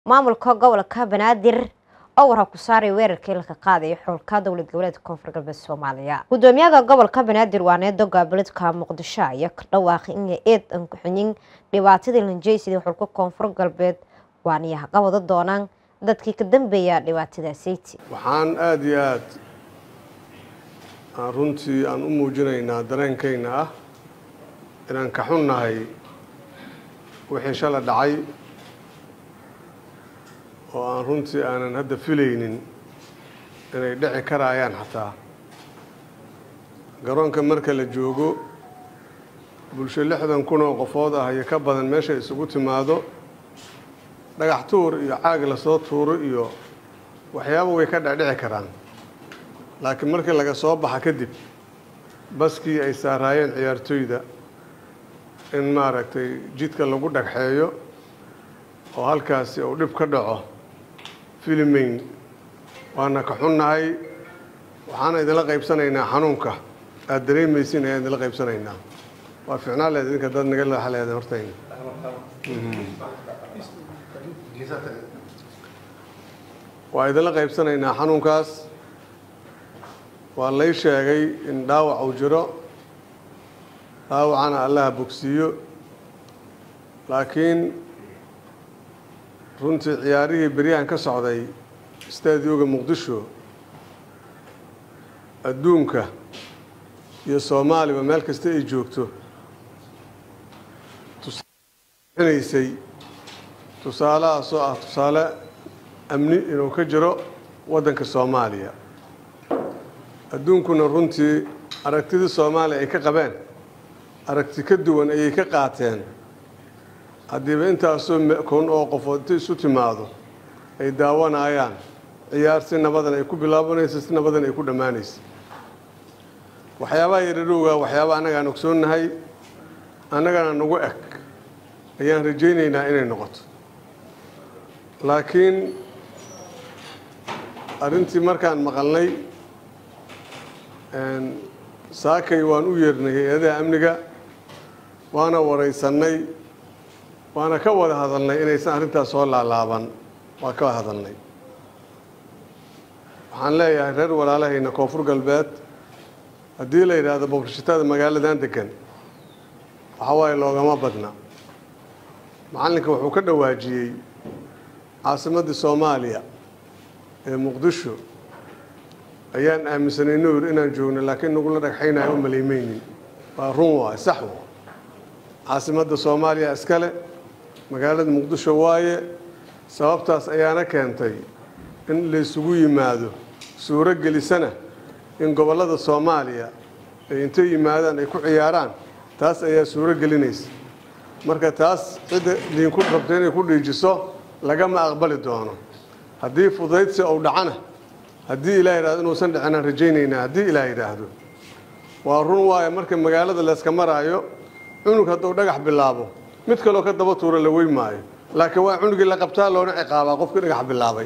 maamulka gobolka banaadir oo warha ku saaray weerarkii laka qaadayo xulka dowlad goboleedka koonfur galbeed soomaaliya gudoomiyaha gobolka banaadir waa needo goboleedka muqdisho ayaa ka dhawaaqay in eed aan ku xinin dhibaatadii lanjeysidii xulka koonfur galbeed waaniyaha qabado doonaan dadkii ka dambeeya dhibaatadaasiti waxaan aada iyo aad aan runtii aan u muujinaynaa dareenkayna ah inaan ka xunnahay wixii shala dhacay oo aan runtii aanan hadda filaynin inay dhici karaayaan xataa garoonka marka la joogo bulsho lixdan kun oo qofood ah iyo ka badan meesha isugu timaado dhagax tuur iyo caag lasoo tuuro iyo waxyaaba way ka dhecdhici karaan laakiin markii laga soo baxa kadib baskii ay saaraayeen ciyaartoyda in maaragtay jidka lagu dhagxeeyo oo halkaasi uu dhib ka dhaco filimayn waana ka xunnahay waxaana idinla qaybsanaynaa xanuunka aada dareemaysin ayaan idinla qaybsanaynaa waa ficnaa leed idinka dad naga leexa leedeen hortayna waa idinla qaybsanaynaa xanuunkaas waa lay sheegay in dhaawac uu jiro dhaawacana allaha bogsiiyo laakiin runtii ciyaarihii beryahan ka socday stadioga muqdisho adduunka iyo soomaaliba meel kasta ay joogto tusaanaysay tusaalahaasoo ah tusaale amni inuu ka jiro waddanka soomaaliya adduunkuna runtii aragtidii soomaaliya ay ka qabeen aragti ka duwan ayay ka qaateen haddiiba intaasoo kun oo qofood inta isu timaado ay daawanayaan ciyaar si nabadan ay ku bilaabanayso si nabadan ay ku dhammaanayso waxyaabaha yaradhowga waxyaaba annagaan ogsoonnahay annagana nagu eg ayaan rajaynaynaa inay noqoto laakiin arrintii markaan maqalnay saakay waan u yeernay hay-adaha amniga waana waraysannay waana ka wada hadalnay inaysan arrintaas soo laalaaban waa ka wada hadalnay waxaan leeyahay reer walaalahayna koonfur galbeed haddii la yidhaahdo boqorshatada magaaladan degan waxa waaye loogama badna macallinka wuxuu ka dhawaajiyey caasimaddii soomaaliya ee muqdisho ayaan aaminsanay nuur inaan joogno laakiin nagula dhagxaynayo u maleymeynin waa run waay sax wa caasimadda soomaaliya iskale magaalada muqdisho waaye sababtaas ayaana keentay in laysugu yimaado suuro gelisana in gobollada soomaaliya ay intay yimaadaan ay ku ciyaaraan taas ayaa suuro gelinaysa marka taas cidda diinku rabta inay ku dhiijiso lagama aqbali doono haddii fudaydsi uu dhacana haddii ilaah yidhahdo inuusan dhicinaan rajaynaynaa haddii ilaah yidhaahdo waa run waaye marka magaalada layska maraayo cunug hadduu dhagax bilaabo mid kaloo ka daba tuura la wey maayo laakiin waa cunugii la qabtaa loona ciqaabaa qofkii dhagax bilaabay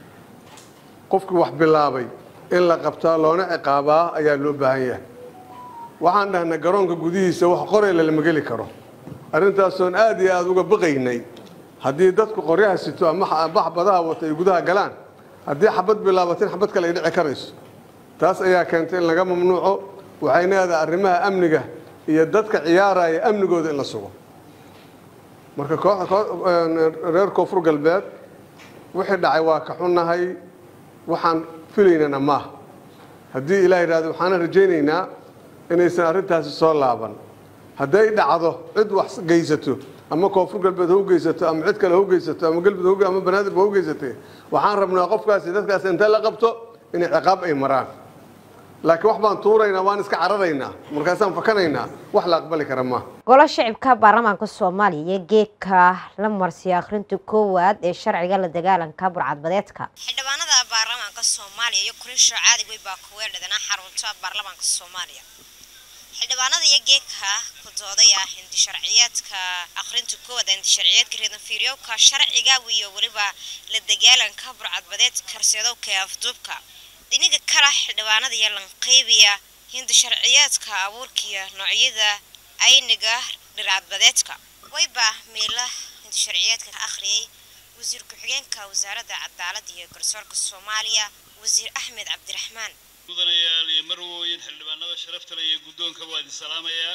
qofkii wax bilaabay in la qabtaa loona ciqaabaa ayaa loo baahan yahay waxaan dhahnay garoonka gudihiisa wax qorayla lama geli karo arrintaasoon aada iyo aada uga baqaynay haddii dadku qoryaha sito ama bax badaha wata ay gudaha galaan haddii xabad bilaabatin xabad kale ay dhici karayso taas ayaa keentay in laga mamnuuco waxayna leedahay arrimaha amniga iyo dadka ciyaaraya amnigooda in la sugo marka reer koonfur galbeed wixii dhacay waa ka xunnahay waxaan filaynana maaha haddii ilaah yidhahdo waxaana rajaynaynaa inaysan arrintaasi soo laaban hadday dhacdo cid wax geysato ama koonfur galbeed hau geysato ama cid kale hau geysato ama galmudug ama banaadirba hau geysatee waxaan rabnaa qofkaasi dadkaas inta la qabto inay ciqaab ay maraan laakiin wax baan tuuraynaa waan iska cararaynaa markaasaan fakanaynaa wax la aqbali kara maaha golo shicibka baarlamaanka soomaaliya iyo geedka la marsiya akhrinta koowaad ee sharciga la dagaalanka burcadbadeedka xildhibaanada baarlamaanka soomaaliya iyo kulisho caadig wey baa kuweedhadana xarunta baarlamaanka soomaaliya xildhibaanada iyo geedka ku doodaya hindi sharciyeedka akhrinta koowaad hindi sharciyeedka reedan fiiryowka sharciga iyo weliba la dagaalanka burcadbadeed karseedowka ee afduubka dhiniga kala xildhibaanada iyo lanqeybiya hindi sharciyeedka abuurkiya noocyada ayniga dhircadbadeedka wayba meela hindi sharciyeedka ka akhriyay wasiir ku-xigeenka wasaaradda cadaaladda iyo garsoorka soomaaliya wasiir axmed cabdiraxmaan mudanayaal iyo marwooyin xildhibaanada sharafta leh iyo guddoonka waa idin salaamayaa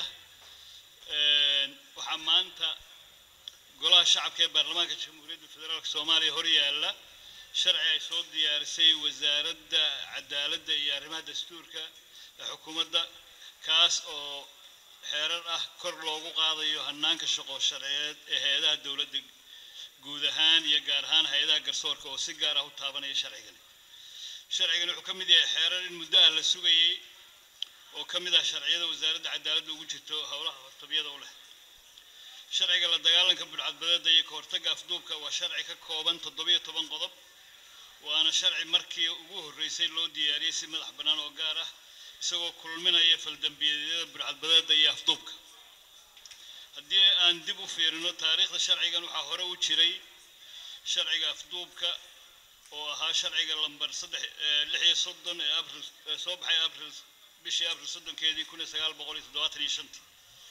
waxaa maanta golaha shacabka ee baarlamaanka jamhuuriyadda federaalk soomaaliya hor yaalla sharci ay soo diyaarisay wasaaradda cadaaladda iyo arrimaha dastuurka ee xukuumadda kaas oo xeerar ah kor loogu qaadayo hanaanka shaqo sharciyeed ee hay-adaha dowladda guud ahaan iyo gaar ahaan hay-adaha garsoorka oo si gaar ah u taabanaya sharcigani sharcigan wuxuu ka mid yahay xeerar in muddo ah la sugayey oo ka mid ah sharciyada wasaaradda cadaaladda ugu jirto howlaha hortabiyada u leh sharciga la dagaalanka budhcadbadeeda iyo ka hortagga afduubka waa sharci ka kooban toddobiyo toban qodob waana sharci markii ugu horreysay loo diyaariyey si madax bannaan oo gaar ah isagoo kulminaya faldambiyeedyada budhcadbadeeda iyo afduubka haddii aan dib u fiirino taariikhda sharcigan waxaa hore u jiray sharciga afduubka oo ahaa sharciga lambar saddex lix iyo soddon ee abril soo baxay abril bishii abril soddonkeedii kun iyo sagaal boqol iyo toddobaatan iyo shantii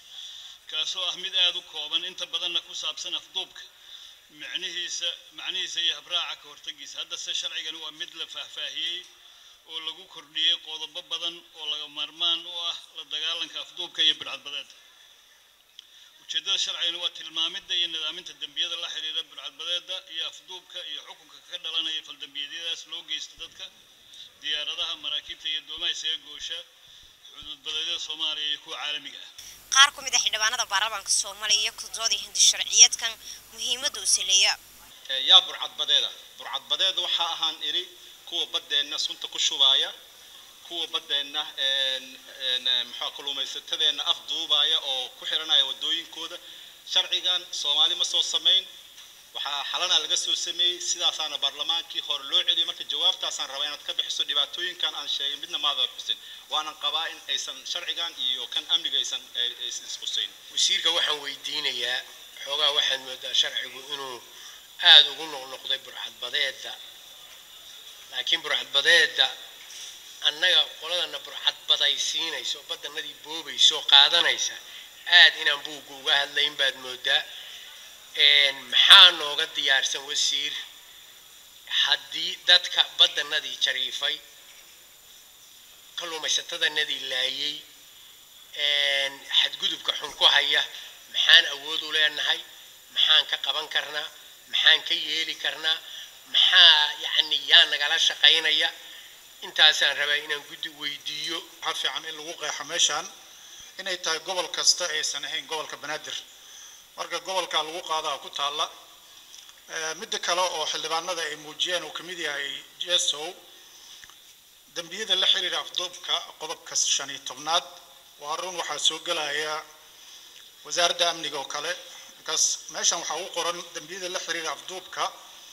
kaasoo ah mid aada u kooban inta badanna ku saabsan afduubka micnihiisa macnihiisa iyo habraaca ka hortagiisa haddase sharcigan waa mid la faahfaahiyey oo lagu kordhiyey qodobo badan oo laga maarmaan u ah la dagaalanka afduubka iyo bidcadbadeeda ujeeddada sharcigani waa tilmaamidda iyo nidaaminta dembiyada la xiriira bidcadbadeeda iyo afduubka iyo xukunka ka dhalanaya faldambiyadiyadaas loo geysta dadka diyaaradaha maraakiibta iyo doomaha isaga goosha xuduudbadeedyada soomaaliya iyo kuwa caalamiga ah qaar ku mid ah xildhibaanada baarlamaanka soomaaliya iyo kudooda hindi sharciyeedkan muhiimadda uu saleeya yaa burcadbadeeda burcadbadeeda waxaa ahaan iri kuwa baddeenna sunta ku shubaaya kuwa baddeenna maxaa kalluumaysatadeenna afduubaya oo ku xiranaya waddooyinkooda sharcigan soomaali ma soo samayn waxaa xalana laga soo sameeyey sidaasaana baarlamaankii hore loo celiyay marka jawaabtaasaan rabaa inaad ka bixiso dhibaatooyinkan aan sheegay midna maadan xusin waanan qabaa in aysan sharcigan iyo kan amniga aysan aysan isqusayn wasiirka waxaan weydiinayaa xoogaa waxaad moodaa sharcigu inuu aada ugu noqnoqday burxadbadeedda laakiin burxadbadeedda annaga qoladana burxadbadaysiinaysa oo baddanadii boobaysa oo qaadanaysa aad inaan buugga uga hadlayn baad moodaa maxaa nooga diyaarsan wasiir haddii dadka baddanadii jariifay kalluumaysatadanadii laayay xadgudubka xun ku haya maxaan awood u leenahay maxaan ka qaban karnaa maxaan ka yeeli karnaa maxaa yacni yaa nagala shaqaynaya intaasaan rabaa inaan guddi weydiiyo waxaa fiican in lagu qeexo meeshaan inay tahay gobol kasta aysan ahayn gobolka banaadir marka gobolka lagu qaadaa ku taalla midda kale oo xildhibaanada ay muujiyeen uu kamid yahay jesow dembiyada la xiriira afduubka qodobka shan iyo tobnaad waa run waxaa soo gelaya wasaaradda amniga oo kale markaas meeshan waxaa ugu qoran dembiyada la xiriira afduubka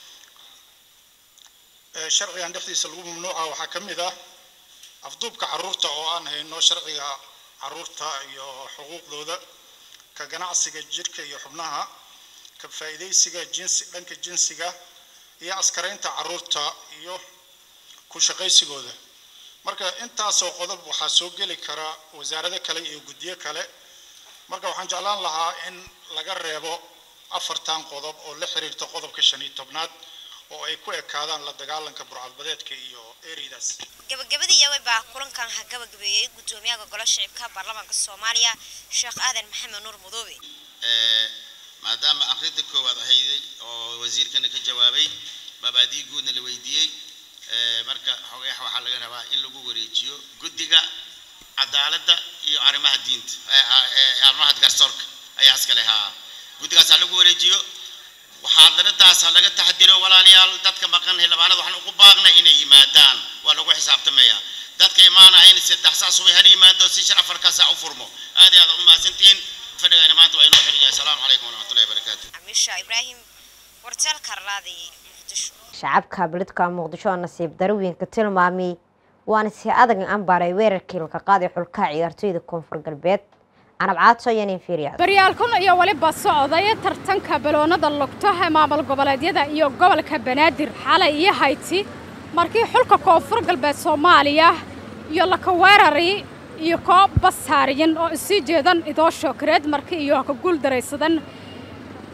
sharcigan dhexdiisa lagu mamnuuca waxaa ka mid ah afduubka caruurta oo aan hayno sharciga caruurta iyo xuquuqdooda ka ganacsiga jirka iyo xubnaha ka faa'iidaysiga jinsi dhanka jinsiga iyo askaraynta caruurta iyo ku shaqaysigooda marka intaasoo qodob waxaa soo geli kara wasaarado kale iyo guddiyo kale marka waxaan jeclaan lahaa in laga reebo afartan qodob oo la xiriirta qodobka shan iyo tobnaad oo ay ku ekaadaan la dagaalanka burcadbadeedka iyo ereydaas gabagabadii baa kulankan ha gabagabeeyey guddoomiyaha golo shicibka baarlamaanka soomaaliya sheekh aadan maxamed nuur mudoobe maadaama akhrinta koowaad ahayday oo wasiirkana ka jawaabay mabaadii guudna la weydiiyey marka xogeex waxaa laga rabaa in lagu wareejiyo guddiga cadaaladda iyo arrimaha diinta arrimaha garsoorka ayaa iskale haa guddigaas ha lagu wareejiyo muxaadaradaas ha laga taxdiro walaalayaal dadka maqan xildhibaanada waxaan ugu baaqnay inay yimaadaan waa lagu xisaabtamayaa dadka imaanaya in saddex saa subay hal yimaado si shar afarkaa saa u furmo aad iyo aad u mahadsantihiin fadhigayna maanta waa inoo xidhiya asalaamu calaykum waraxmatullahi wabarakaatu amiisha ibraahim warteel karlaadi muqdisho shacabka beledka muqdisho oo nasiib darooyinka tilmaamay waana si adag ambaaray weerarkii laka qaaday xulka ciyaartoyda koonfur galbeed canab caato iyo nin fiiryaad baryaalkun iyo weliba socday tartanka baloonada lugto ee maamul goboleedyada iyo gobolka banaadir xalay iyo hayti markii xulka koonfur galbeed soomaaliya iyo laka weerari iyo koob basaariyin oo isii jeedan idoo shookareed markii iyo ka guul daraysadan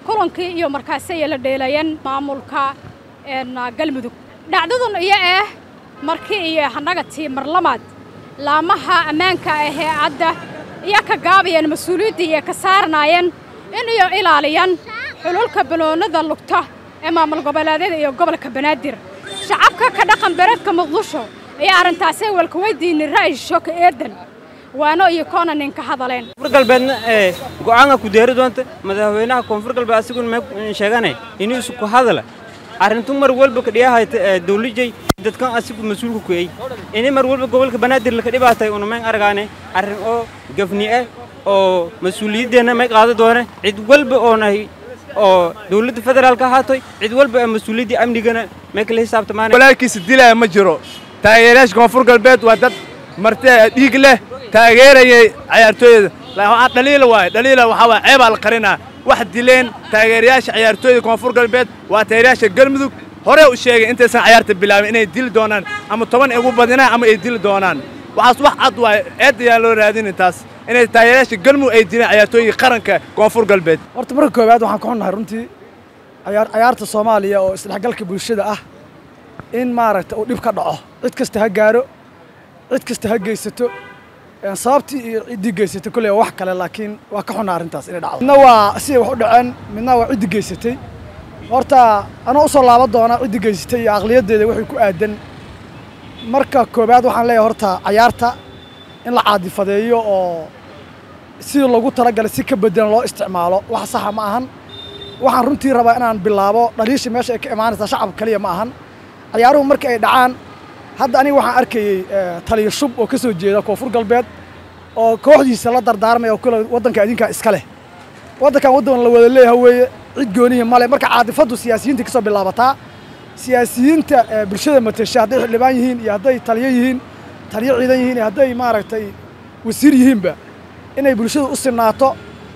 kulankii iyo markaasi ay la dheelayeen maamulka galmudug dhacdadan iyo ah markii iyo annaga tii marlamaad laamaha ammaanka ahee cadda iyo ka gaabayeen mas-uuliyaddii iyo ka saarnaayeen in iyo ilaaliyaan xululka banoonada lugta ee maamul goboleedyada iyo gobolka banaadir shacabka ka dhaqan bereedka muqdisho ayaa arrintaasi walka weydiinay ra'yi shoka eedan waano iyo koona ninka hadaleen koonfur galbeedna ee go'aanka ku deeri doonta madaxweynaha koonfur galbeed asiguna ma sheeganay inuu isu ku hadala arrintu mar walba ka dhiyahayta dawlijay dadkan asigu mas-uulka ku ey ini mar walba gobolka banaadir laka dhibaatay una mayn argaane arrin oo gafni ah oo mas-uuliyaddeena may qaada doone cid walba oonahay oo dawladda federaalka ahaatoy cid walba ee mas-uuliyaddii amnigana may kala xisaabtamaan walaalkiisa dilaya ma jiro taageerayaasha koonfur galbeed waa dad marti dhiig leh taageerayay ciyaartooyda dhaliila waaye dhaliila waxaa waay ceebaa la qarinaa wax dileen taageerayaasha ciyaartooyda koonfur galbeed waa taageerayaasha galmudug horee u sheegay intaysan ciyaarta bilaabin inay dili doonaan ama toban ay ugu badinaan ama ay dili doonaan waxaas wax cad waaye eed ayaan loo raadinin taas inay taageerayaasha galmudug ay dileen ciyaartooyda qaranka koonfur galbeed horta marka koowaad waxaan ka xunnahay runtii cayaar cayaarta soomaaliya oo isdhexgalka bulshada ah in maaragta uu dhib ka dhaco cid kasta ha gaaro cid kasta ha geysato sababtii iyo ciddii geysatay kolley waa wax kale laakiin waa ka xunna arrintaas inay dhacdo midna waa siday wax u dhaceen midna waa ciddii geysatay horta anoo usoo laaban doonaa ciddii geysatay iyo aqliyaddeeda waxay ku aadan marka koowaad waxaan leeyahay horta cayaarta in la caadifadeeyo oo sidii loogu talagalay si ka bedelan loo isticmaalo wax saxa ma ahan waxaan runtii rabaa inaan bilaabo dhaliisha meesha ay ka imaanaysaa shacab kaliya ma ahan cayaaruhu marka ay dhacaan hadda aniga waxaan arkayey taliya shub oo ka soo jeeda koonfur galbeed oo kooxdiisa la dardaarmaya oo kule waddanka idinkaa iska leh waddankan waddan la wada leeyaha weeye cid goonihi male marka caadifaddu siyaasiyiinta ka soo bilaabataa siyaasiyiinta bulshada matesha hadday xildhibaan yihiin iyo hadday taliyo yihiin taliyo ciidan yihiin iyo hadday maaragtay wasiir yihiinba inay bulshada u sinaato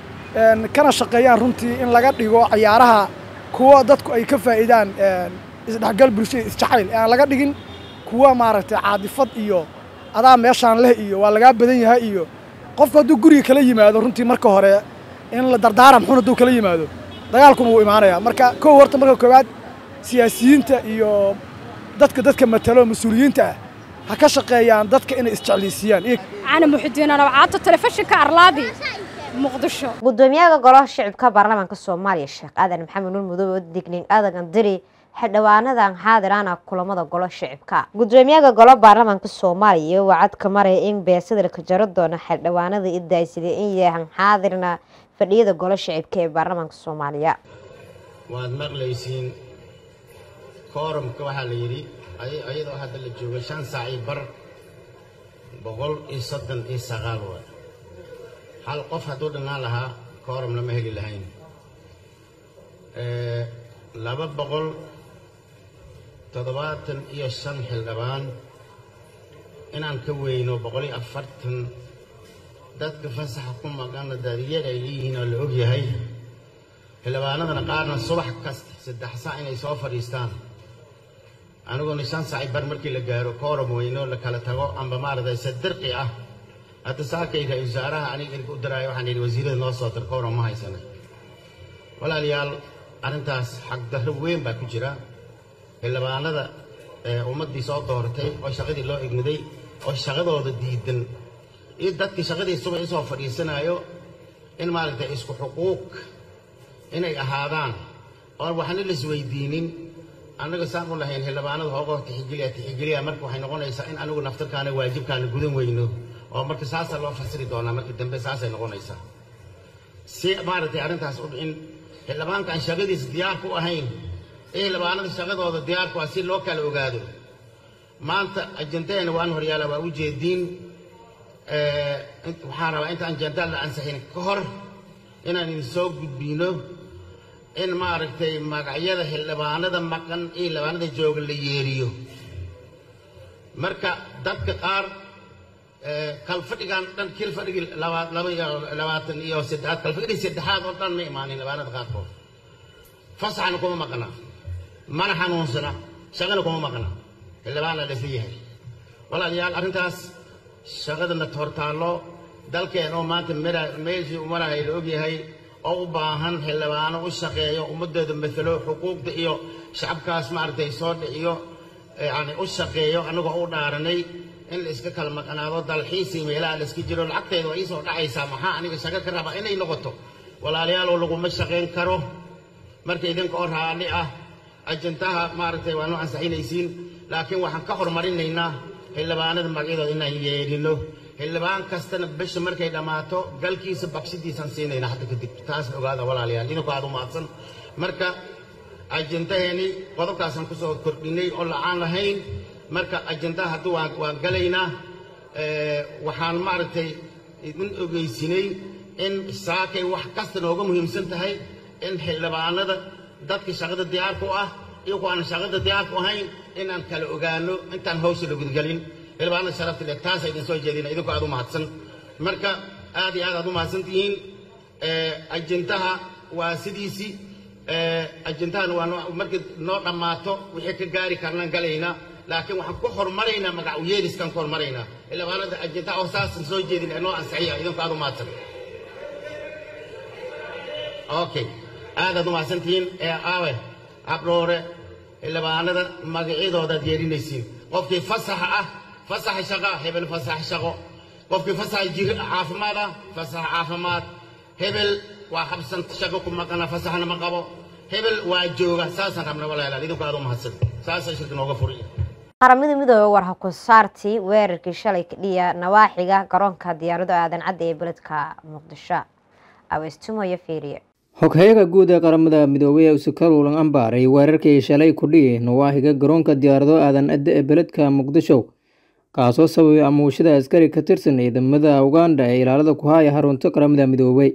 kana shaqeeyaan runtii in laga dhigo cayaaraha kuwa dadku ay ka faa'iidaan isdhexgal bulshada isjacayl ee aan laga dhigin kuwa maaragtay caadifad iyo adaa meeshaan leh iyo waa lagaa badan yahay iyo qofku hadduu guriga kala yimaado runtii marka hore in la dardaaram xun hadduu kala yimaado dagaalkuma wuu imaanayaa marka kow horta marka koowaad siyaasiyiinta iyo dadka dadka matalo mas-uuliyiinta ah ha ka shaqeeyaan dadka inay isjeclaysiiyaan cana muxidiin anabcaato telefishinka arlaadi muqdisho gudoomiyaha golaha shicibka baarlamaanka soomaaliya sheekh aadan maxamed nuur mudoobe oo digniin adagan diri xildhibaanadan xaadirana kulamada golo shicibka gudoomiyaha golo baarlamaanka soomaaliya wacad ka maraya in beesada la kajaro doono xildhibaanada idaaysada in yahan xaadirna fadhiyada golo shicibka ee baarlamaanka soomaaliya waad maqlaysiin koorumka waxaa la yidhi ayadoo hadda la joogo shan saac iyo bar boqol iyo soddon iyo sagaal waay hal qof hadduu dhanaan lahaa koorum lama heli lahayn laba boqol toddobaatan iyo shan xildhibaan inaan ka weyno boqol iyo afartan dadka fasaxa ku maqana daadiyada ay leeyihiin oo la og yahay xildhibaanadana qaarna subax kasta saddex saac inay soo fadhiistaan aniguna shan saaci bar markii la gaaro koorum weyno la kala tago amba maaragtay sadirqi ah hadda saakay ra-isul wasaaraha aniga irka u daraayo waxaan yidhi wasiirada noo soo dir koorum ma haysana walaalayaal arrintaas xagdarro weyn baa ku jira xildhibaanada ummaddii soo dooratay oo shaqadii loo igmiday oo shaqadooda diidan iyo dadkii shaqadii subax isoo fadhiisanayo in maaragtay isku xuquuq inay ahaadaan oon waxna laisweydiinin annaga saan u lahayn xildhibaanada hoogoo tixigeliya tixigeliya marka waxay noqonaysaa in anigu naftarkaana waajibkaana gudan weyno oo marka saasaa loo fasiri doonaa markii dambe saasay noqonaysaa si maaragtay arrintaas in xildhibaanka aan shaqadiisa diyaar ku ahayn ee xildhibaanada shaqadooda diyaar ku ah si loo kala ogaado maanta ajendadeena waan horyaala waa u jeediin waxaan rabaa inta ajenda la ansixin ka hor inaan idin soo gudbino in maaragtay magacyada xildhibaanada maqan iyo xildhibaanada jooga la yeeriyo marka dadka qaar kalfadhigan dhan kil fadhigii laba iyo labaatan iyo saddexaad kalfadhigii saddexaad oo dhan ma imaanin xildhibaanada qaarkood fasaxana kuma maqna mana xanuunsana shaqana kuma maqna xildhibaana lasa yahay walaalayaal arrintaas shaqadana hortaallo dalkeen oo maanta meeshii umarahay la ogyahay oo u baahan xildhibaano u shaqeeyo ummadooda matalo xuquuqda iyo shacabkaas maaragtay soo dhiciyo yani u shaqeeyo anagoo u dhaaranay in la iska kala maqnaado dalxiisii meelaha la iska jiro lacagteeda waa iisoo dhacaysaa maxaa aniga shaqo ka rabaa inay noqoto walaalayaalow laguma shaqayn karo marka idinka oo raalli ah ajantaha maaragtay waa noo ansaxinaysiin laakiin waxaan ka hormarinaynaa xildhibaanada magacyadooda inaan yeedhino xildhibaan kastana bisha markay dhammaato galkiisa bakshidiisaan siinayna hadda kadib taasna ogaada walaalayaal idinku aad u mahadsan marka ajantaheeni qodobkaasaan kusoo kordhinay oo lacaan lahayn marka ajantaha hadda waan waan galaynaa waxaan maaragtay idin ogeysinay in saakay wax kasta nooga muhiimsan tahay in xildhibaanada dadka shaqada diyaarku ah iyo kuwaan shaqada diyaarku ahayn inaan kala ogaano intaan hawsha la gudgelin xildhibaanada sharafta leh taasa idin soo jeedina idinku aad u mahadsan marka aad iyo aad aad u mahadsan tihiin ajantaha waa sidiisii ajantahan waa markii noo dhammaato wixii ka gaari karnaan galaynaa laakiin waxaan ku hormaraynaa magac uyeeliskaan ku hormaraynaa xildhibaanada ajantaha oo saasan soo jeedin ee noo ansixiya idinku aad u mahadsan okay aadaad u mahadsantihiin ee aawe habdhoore xildhibaanada magacyadoodaad yeerinaysiin qofkii fasaxa ah fasaxa shaqa hebel fasax shaqo qofkii fasaxa jir caafimaad ah fasax caafimaad hebel waa habsan shaqo ku maqana fasaxna ma qabo hebel waa jooga saasaan rabna walaalaal idinku aad u mahadsan saasa shirka nooga furiya qaramada midoobe war hakusaartii weerarkii shalay kadhiya nawaaxiga garoonka diyaarado aadan cadda ee beledka muqdisho aweystumoyo fiiriye xoghayaga guud ee qaramada midoobay ee usakalulan ambaaray weerarkii shalay kudhiyi nawaaxiga garoonka diyaarado aadan cadda ee beledka muqdisho kaasoo sababay amuushada askari ka tirsan ciidamada uganda ee ilaalada ku haya xarunta qaramada midoobay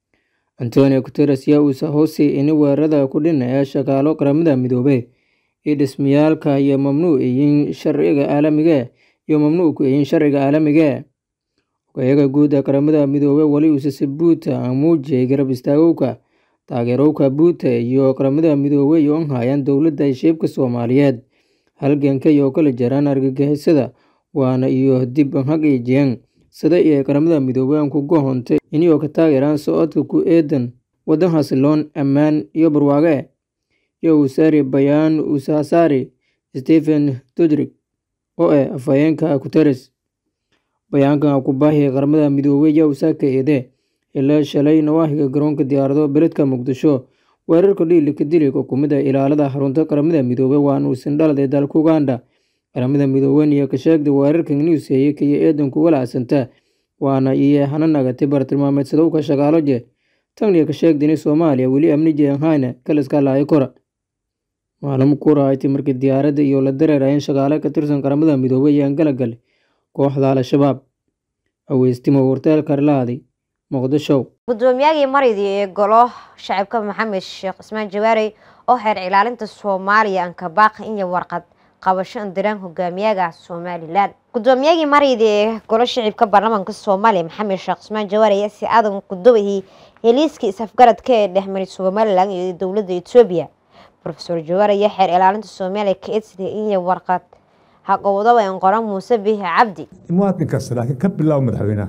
antonio guteres yaa uusa hoosay ini weerarada kudhina ee shaqaalo qaramada midoobey iyo dhismayaalka iyo mamnuuc yihiin sharciga caalamiga iyo mamnuuc ku yihiin sharciga caalamiga xoghayaga guud ee qaramada midoobey weli uusase buuta aan muujiyay garab istaagowka taageerowka buuta iyo qaramada midoobey oo hayaan dowladda heshiibka soomaaliyeed halganka iyo kala jaraan argagixisada waana iyo dib hagiijiyeen sida iyo qaramada midoobey aan ku gohontay iniyoo ka taageeraan socodka ku eedan waddan xasiloon ammaan iyo barwaaqe iyo usaari bayaan usasaari stephen dudrik oo ah afhayeenka guteres bayaankan kubaahiya qaramada midoobey yaa usaaka eede ilaa shalay nawaaxiga garoonka diyaarado beledka muqdisho weerarka dhiilika dilay xukuumadda ilaalada xarunta qaramada midoobey waana uusan dhaladay dalka uganda qaramada midooben iyo ka sheegda weerarkan newseye kaiyo eedanku walacsanta waana iyo hana nagatay bartilmaameedsadowka shaqaalo je taniyo ka sheegdini soomaaliya weli amni jeehayna kaliska laayo kora maalmo kurahayti markii diyaaradda iyo la dareerayeen shaqaale ka tirsan qaramada midoobey ayaan galagalay kooxda al-shabaab aweystimo warteel karlaadi muqdisho guddoomiyagii maridii ee golo shacabka maxamed sheekh cismaan jawaarey oo xeer ilaalinta soomaaliya ankabaaqi iyo warqad qabasho andiraan hogaamiyaga somalilan guddoomiyagii maridii ee golo shacibka baarlamaanka soomaaliya maxamed sheekh cismaan jawaarey ayaa si aadan kudubahii heliiskii is-afgaradka ee dhexmaray somalilan iyo dowladda etoobiya rofeor jawaar ayaa xeer ilaalinta soomaaliya ka edsida iyo warqad haqowdaba en qoran muuse bihi cabdi muwaadin kasta laakiin ka bilow madaxweynaha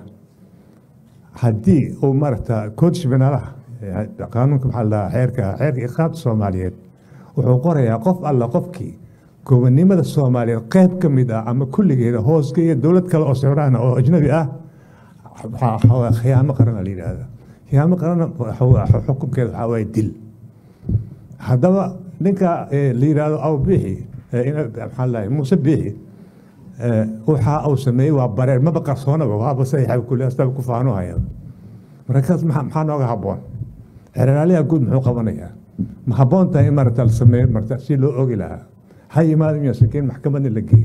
haddii uu maaragta koodshibinaalaha qaanuunka maxaa la xeerka xeerka iqaabta soomaaliyeed wuxuu qorayaa qof alla qofkii gobonimada soomaaliyeed qayb ka mid ah ama kulligeeda hoosgeeya dowlad kale oo socdaana oo ajnabi ah khiyaamo qarana la yidhaahda khiyaamo qarana xukunkeeda waxaa waaye dil haddaba ninka la yidhaahdo aw biixi maxaa la muuse biixi waxa uu sameeyey waa bareer maba qarsoonaba waaba saxiixaba kulli astaba ku faano haya markaas maxaa nooga habboon xeeraaliyaha guud muxuu qabanayaa ma habboon tahay in marata la sameeyo marata si loo ogi lahaa ha yimaado miya sakiin maxkamadna la geeyo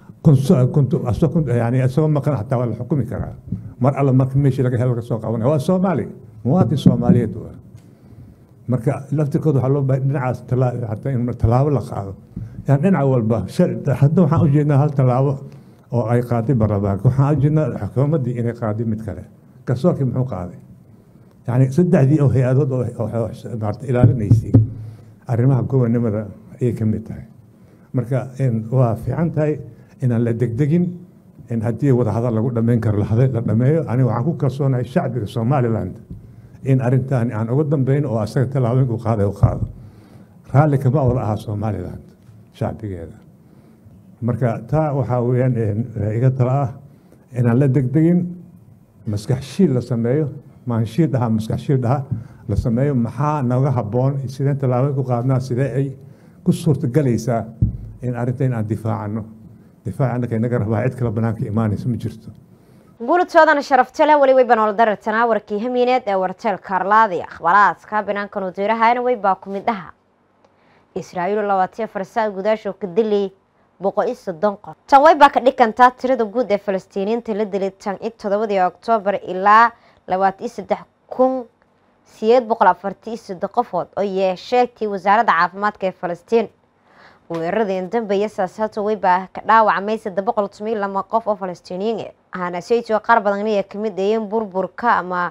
yani isagoo maqan xataa waa la xukumi karaa mar alla marka meeshii laga helo laga soo qabanaya waa soomaali muwaadin soomaaliyeed waa marka laftirkooda waxaa loo baahay dhinacaas hataa in tallaabo la qaado yani dhinac walba hadda waxaan u jeednaa hal tallaabo oo ay qaaday baarlamaanka waxaan u jeednaa xukuumaddii inay qaaday mid kale garsoorkii muxuu qaaday yani saddexdii oo hay-adood oo maarata ilaalinaysay arrimaha gobonnimada ayay ka mid tahay marka waa fiican tahay inaan la degdegin in haddii wadahadal lagu dhammayn karo la dhameeyo aniga waxaan ku kalsoonahay shacbiga somaliland in arrintan aan uga dambeyn oo asaga tallaabooyinku qaaday u qaado raalli kama wada ahaa somaliland shacbigeeda marka taa waxaa weeyaan iga tala ah inaan la degdegin maskax shiil la sameeyo maanshiil dhaha maskax shiil dhaha la sameeyo maxaa naga habboon sideen tallaabooyin ku qaadnaa sidee ay ku suurtagelaysaa in arrinta in aan difaacano difaac annaka inaga rabaa cid kale banaanka imaanaysa ma jirto guulatoodana sharafta leh weli wayba nool darartanaa warkii hamiineed ee warteel kaarlaadi akhbaaraadka banaankan wasiirahana weybaa ku mid aha israa'iil labaatiyo farsaa gudaasho ka dilay boqol iyo soddon qof tan waybaa ka dhigantaa tirada guud ee falastiiniyiinta la dilay tan i toddobadii oktoobar ilaa labaatan iyo saddex kun sideed boqol afartan iyo soddon qofood oo yeesheegtay wasaaradda caafimaadka ee falastiin weeraradii dambeeya saasaata weybaa ka dhaawacmay saddex boqol toban iyo lama qof oo falastiiniyiin ahana saytoo qaar badan ayaa kamid ayeen burburka ama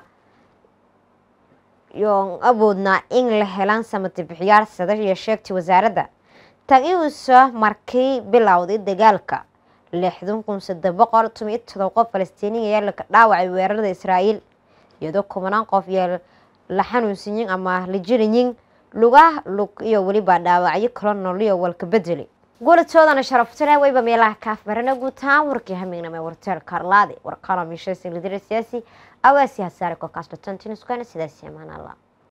yoon awoodnaa in la helaan samati bixiyaal sada iyo sheegtay wasaaradda tan iuusa markii bilowday dagaalka lixdan kun saddex boqol toban iyo todoba qof falastiiniyin ayaa laka dhaawacay weerarada israa'iil iyadoo kubanaan qof iyo la xanuunsanyin ama la jirayin lugaha lug iyo weliba dhaawacyo kalo nooliyo walka bedeli guulatoodana sharaftale wayba meelaha kaafbarana guutaan warkii hamigname warteel karlaadi warkano miishaysin lidira siyaasi awaasi hasaare kokaas batantinuskana sidaasi amaan allah